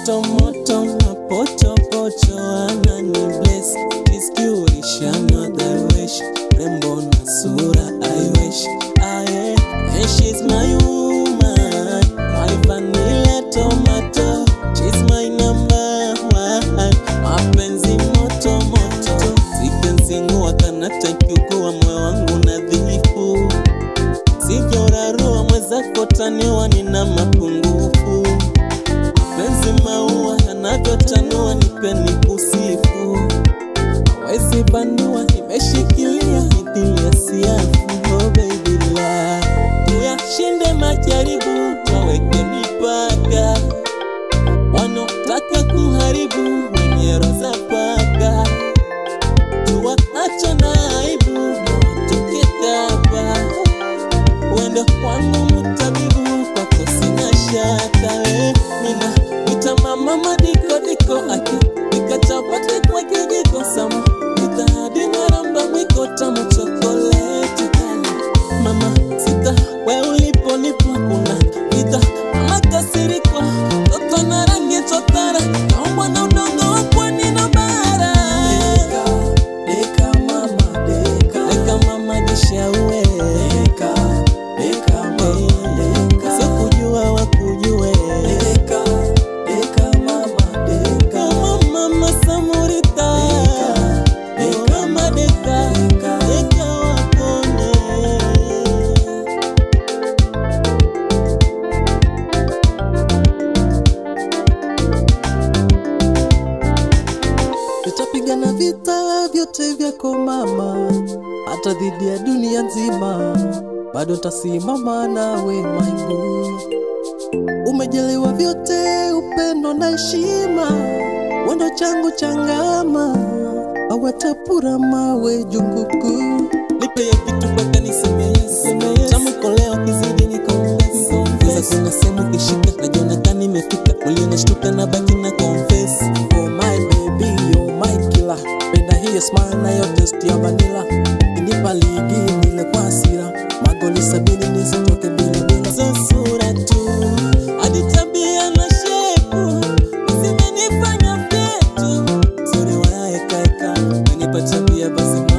moto moto mapocho pocho anani bless kiskiurisha another wish rembo na sura I wish I and she's my woman my vanilla tomato she's my number one mapenzi moto moto sikenzingua kanata kiukuwa moyo wangu nadhifu sijorarua mwezako taniwa nina mapungufu penzi maua yanavyotanua nipeni kusifu awezi banua nimeshikilia mithili ya siafu oh baby la tuyashinde majaribu waweke mipaka wanaotaka kuharibu wenye roza paka tuwaacho na aibu na watoke kapa wendo wangu mtabibu kwako sina shaka we mina ita mama madiko diko aki ikachapati kwa kijiko sama itahadi na ramba mwiko tamu chokoleti kali mama sita we ulipo nipo kuna vita mama kasiriko toto na rangi chotara kaumbwa na udongo wa pwani na bara Deka mama deka Deka mama jishaue Deka Deka mama deka sikujua wakujue Deka Deka mama deka kama mama samurita Deka, mama deka Deka. deka wakone Tutapigana vita vyote vyako mama, hata dhidi ya dunia nzima, bado tasimama nawe my boo. Umejaliwa vyote, upendo na heshima, wendo changu changama, awatapura mawe junguku. nipe ya kitu mpaka niseme yes tamu koleo kizidi niko Sasa kuna sehemu kishika najiona kama nimefika mwili unashtuka na baki na confess Oh my baby, you're my killer. Penda hiyo smile na hiyo taste ya vanilla. Inipa ligi nile kwa hasira, magoli sabini nisitoke bila bila. so sura tu hadi tabia na shepu zimenifanya vyetu sore waekaeka menipa tabia basi